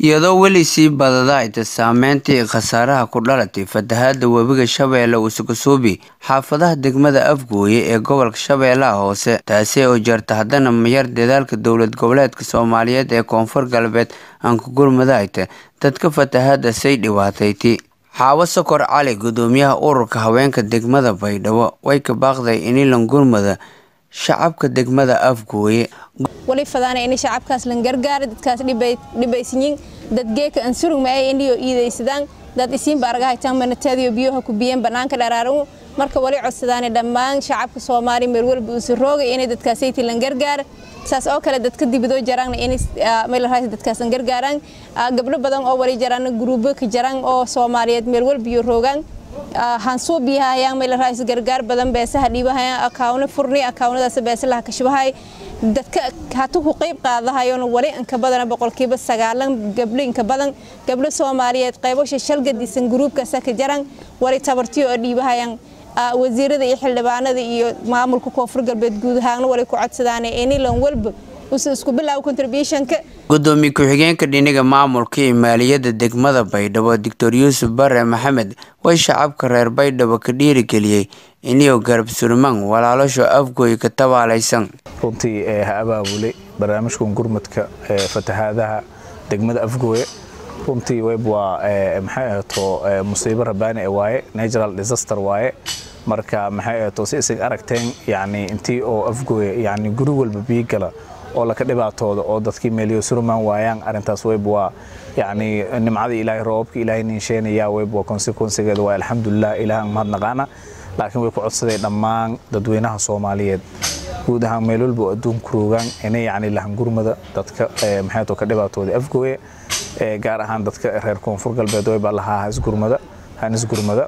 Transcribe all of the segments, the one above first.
iyadoo weli sii badada ayta saameyntii khasaaraha ku dhalatay fatahaada webiga shabeelle usugusuubi xaafadaha degmada afgooye ee gobolka shabeellaha hoose taasi oo jeerta haddana mayar dadaalka dowlad goboleedka soomaaliyeed ee koonfur galbeed aan ku gurmada ayta dadka fatahaada say dhibaatayti xaawo sokor cali gudoomiyaha ururka haweenka degmada baydhabo way ka baaqday inilan gurmada shacabka degmada afgooye wali fadaana ini shacabkaas lan gargaara dadkaas dhibaysanyin dad geeka ansurug ma ay indiyo iidaysadaan dad isiinba argahaytaan manateediyo biyoha ku biyeen bannaanka dharaaran marka wali codsadaane dhammaan shacabka soomaaliya meel walba uusa roogay inay dadkaasayti lan gargaara saas oo kale dadka dibadoo jaraanna inay meelraas dadkaasan gargaaraan gabdho badan oo wali jaraanna guruubo ka jaraan oo soomaaliyeed meel walbiyo roogaan hansuu biyahayaan meelraas gargaar badan beesaha dhiibahayaan akaawno furni akaawnadaas beesalaha kashbahay dadka hatu ku qayb qaadahayona wali inka badana boqolkiiba sagaalan gabdho inka badan gabdho soomaaliyeed qaybasha shalgadiisan gruubkaasa ka jaran wali tabartiyo oo dhiibahayaan wasiirada iyo xildhibaanada iyo maamulka koonfur galbeed guud ahaanna wali ku codsadaan inilan walba isku bilaabo contributionka gudoomiye ku-xigeenka dhiniga maamulka iyo maaliyadda degmada baydhabo doctor yuusuf bare maxamed way shacabka reer baydhabo ka dhiirigeliyey iniyo garab surmaan walaalasho afgooy ka tabaalaysan runtii ha abaabulay barnaamijkan gurmadka fatahaadaha degmada afgooye runtii web waa maxay ahayto musiibo rabaani e waaye natural disaster waaye marka maxay ahayto si isag aragteen yani intii oo afgooye yani guri walba biyo gala oo laka dhibaatooda oo dadkii meeliyo surmaan waayaan arintaas web waa yani nimcadii ilaahay roobabka ilaahay ninsheenaya web waa consequencegeeda waa alxamdulilah ilaahan mahadnaqaana laakiin way ku codsaday dhammaan dadweynaha soomaaliyeed guud ahaan meel walba oo adduunku roogaan inay yani lahangurmada dadka maxay ka dhibaatooda afgooye gaar ahaan dadka reer koonfur galbeed way baa lahaa hasgurmada hanisgurmada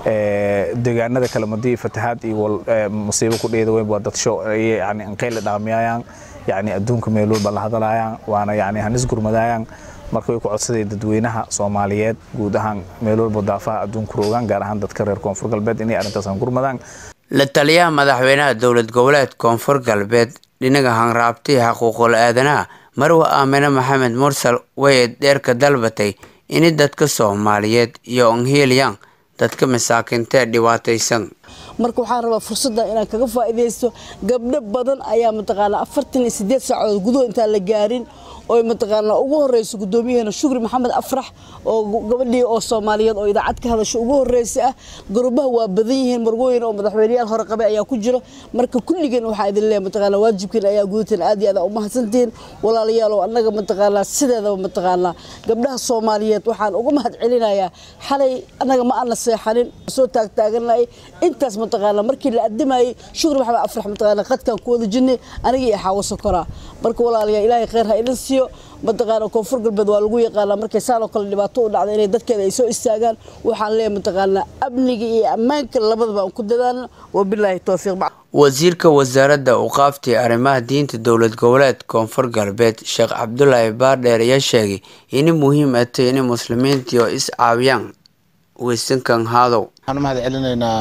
deegaanada kale madii fatahaad iyo musiibo ku dheeda weyn waa dad show yani anqayla dhaamiyayaan yani adduunka meel walba la hadalayaan waana yani hanisgurmadayaan marka way ku codsaday dadweynaha soomaaliyeed guud ahaan meel walba daafaha adduunka roogaan gaar ahaan dadka reer koonfur galbeed inay arrintaas gurmadaan la taliyaha madaxweynaha dowlad goboleed koonfur galbeed dhinaga hanraabtii xaquuqul aadanaha marwa aamine maxamed mursal way dheerka dalbatay in dadka soomaaliyeed iyo onhiilyaan dadka masaakiintee dhibaataysan marka waxaan rabaa fursadda inaan kaga faa'iidaysto gabdho badan ayaa mataqaanaa afartan iyo siddeed saacadood gudahood intaan la gaarin oo mataqaanaa ugu horreyso guddoomiyaheena shukri maxamed afrax oo gabadhii oo soomaaliyeed oo idaacad ka hadasho ugu horreysa ah garubaha waa badan yihiin marwooyin oo madaxweyneyaal hore qabay ayaa ku jiro marka kulligeen waxaa idin leeyahay mataqaanaa waajibkiin ayaa gudateen aad iyo aad u mahadsantihiin walaalayaal oo annaga mataqaanaa sideedaba mataqaanaa gabdhaha soomaaliyeed waxaan uga mahad celinayaa xalay annaga ma aana seexanin soo taagtaaganay intaas mataqaanaa markii la adimayay shukri maxamed afrax mataqaanaa qadkan ku wada jirnay aniga iyo xaawo sokoraa marka walaalayaal ilaahay khayr ha idin siiyo mataqaana koonfur galbeed waa lagu yaqaanaa markay saan oo kale dhibaato u dhacda inay dadkeeda ay soo istaagaan waxaan leeyahay mataqaanaa amniga iyo ammaanka labadaba aan ku dadaalno wabilaahi towfiiq wasiirka wasaaradda uqaaftii arrimaha diinta dowlad goboleed koonfur galbeed sheekh cabdulaahi baardheer ayaa sheegay inay muhiim ay tahay inay muslimiintii oo is caawiyaan weysankan haadow waxaan u mahad celinaynaa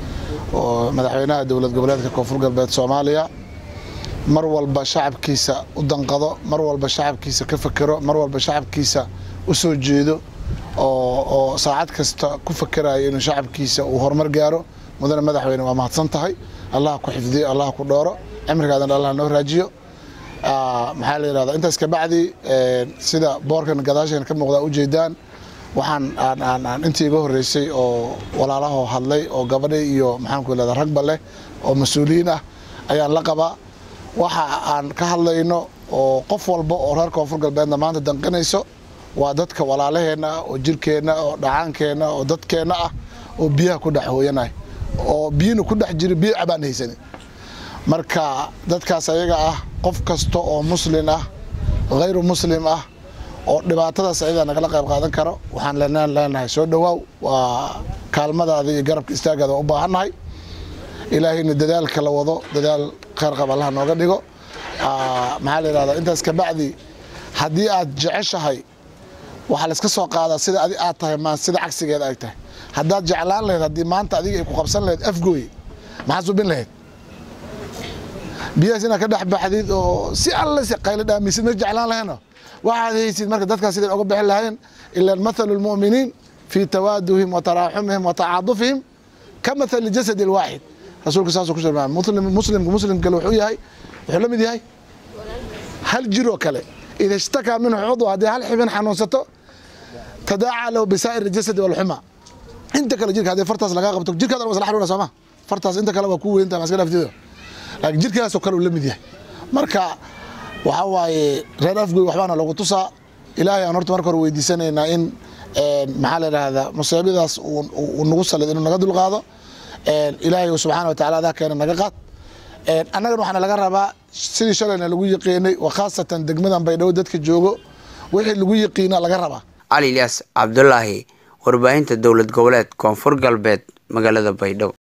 oo madaxweynaha dowlad goboleedka koonfur galbeed soomaaliya mar walba shacabkiisa u danqado mar walba shacabkiisa ka fakero mar walba shacabkiisa u soo jeedo oo saacad kasta ku fakerayo inuu shacabkiisa uu horumar gaaro mudane madaxweyne waa mahadsan tahay allah ku xifdiyo allah ku dhooro cimrigaadan allah noo raajiyo maxaa la yidhahdaa intaas kabacdi sida boorkan gadaasheen ka muuqdaa ujeedaan waxaan aan intii iga horreysay oo walaalahoo hadlay oo gabadha iyo maxaanku yidhahdaa ragba leh oo mas-uuliyiin ah ayaan la qabaa waxa aan ka hadlayno oo qof walba oo reer koonfur galbeedna maanta danqinayso waa dadka walaalaheenna ah oo jirkeenna oo dhacaankeenna oo dadkeenna ah oo biyaha ku dhex hooyanay oo biyina ku dhex jiro biyo cabaan haysanin marka dadkaas ayaga ah qof kasta oo muslin ah hayru muslim ah oo dhibaatadaas ayadaa nagala qayb qaadan karo waxaan lenaan leenahay soo dhowaaw waa kaalmadaada iyo garabka istaagaada waa u baahannahay ilaahayna dadaalka la wado dadaal khayr qab allaha nooga dhigo maxaa la yidhahdaa intaas kabacdi haddii aad jeceshahay waxaa layska soo qaadaa sida adi aad tahay maan sida cagsigeeda ay tahay haddaad jeclaan lahayd haddii maanta adiga ay ku qabsan lahayd afgooy maxaad subin lahayd biyahaas inaad ka dhex baxdid oo si alle si qaylo dhaamisid ma jeclaan lahayno waxaad haysid marka dadkaas siday oga bixin lahayn ila mathalu lmu'miniin fii tawaaduhim wa taraaxumihim wa tacaadufihim ka mathali jasadi alwaaxid rasuulka saasuu ku sheegay muslim muslimka muslim kale wuxuu yahay wuxuu la mid yahay hal jiroo kale ida ishtakaa minhu cudw haddii hal xibin xanuunsato tadaaca lahu bisaa'ir jasadi walxuma inta kale jirka haddii fartaas lagaa qabto jirkaada waa isla xanuuna sooma fartaas inta kale waa ku weynta ma iska dhaaftido laakiin jirkaasoo kale uu la mid yahay marka waxaa waaye reer afgoy waxbaana lagu tusaa ilaahay aan horta marka hore weydiisanaynaa in maxaa la idhaahdaa musiibadaas uu nagu salid inuu naga dulqaado ilaahay subxaana wa tacala adaa keena naga qaad annagana waxaana laga rabaa sidii shalayna lagu yaqiinay wa khaasatan degmadan baydhabo dadka joogo wixii lagu yaqiina laga rabaa cali ilyaas cabdulaahi warbaahinta dowlad goboleed koonfur galbeed magaalada baydhabo